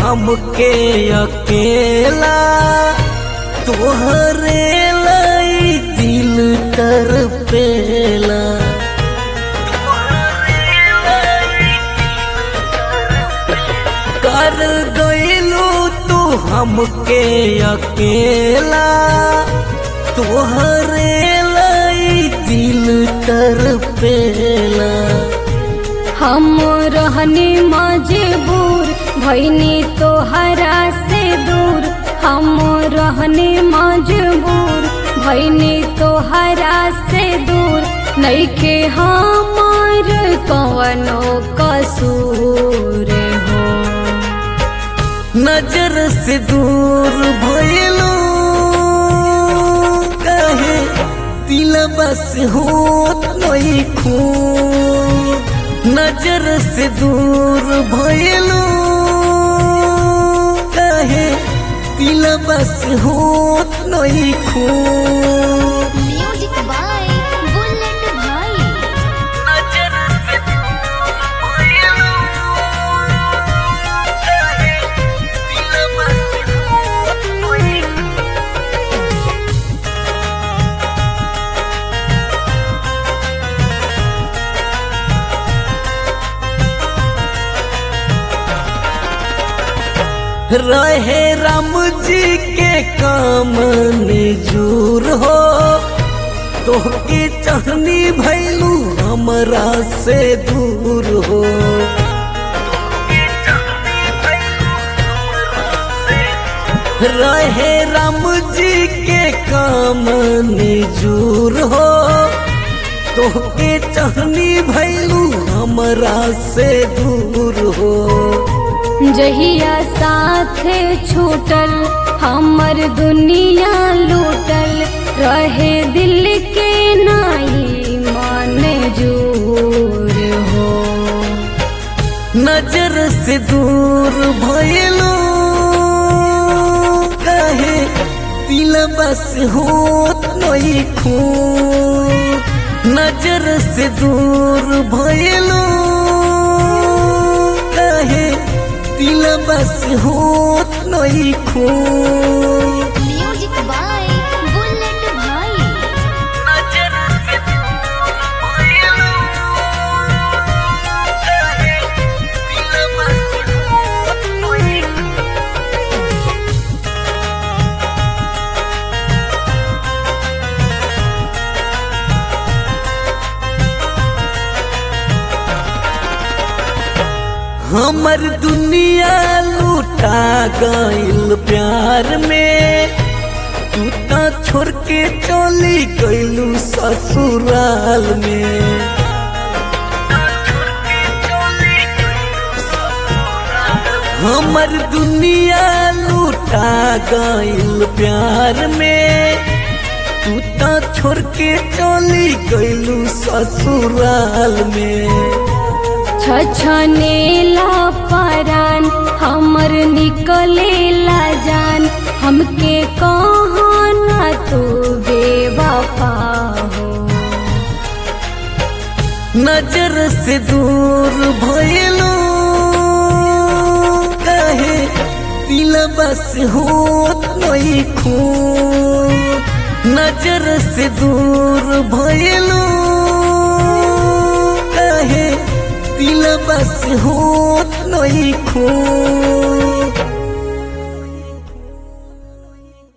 हमके अकेला तोहरे लाई दिल तर पेला कर गईलू तू हमके अकेला तोहरे लाई दिल तर पेला हम रहनी मजबूर भैनी तोहरा से दूर हम रहनी मजबूर भैनी तोहरा से दूर नइखे हमार कवनो कसूर हो नजर से दूर भइलू कहे दिल बस होत नहीं खून नजर से दूर भइलू कहे दिल बस होत नहीं खून म्यूजिक बाय बुलेट भाई नजर से दूर भइलू कहे दिल बस होत नहीं रहे राम जी के काम निजूर हो तोहके चहनी भैलू हमरा से दूर हो रहे राम जी के काम निजूर हो तोहके चहनी भैलू हमरा से दूर हो जहिया साथ छूटल हमर दुनिया लूटल रहे दिल के नाई मन जूर हो नजर से दूर भइलू कहे दिल बस होत नहीं खून नजर से दूर भइलू कहे दिल बस होत नहीं खून म्यूजिक बाय बुलेट भाई नजर से दूर भइलू कहे दिल बस होत नहीं हमर दुनिया लूटा गइल प्यार में तू तो छोड़ के चली गइलू ससुराल में हमर दुनिया लूटा गइल प्यार में तू तो छोड़ के चली गइलू ससुराल में छछनेला परान हमर निकलेला जान हमके कहना तू बेवफा हो नजर से दूर भइलू कहे दिल बस होत नहीं खून नजर से दूर भइलू कहे दिल बस होत नहीं खून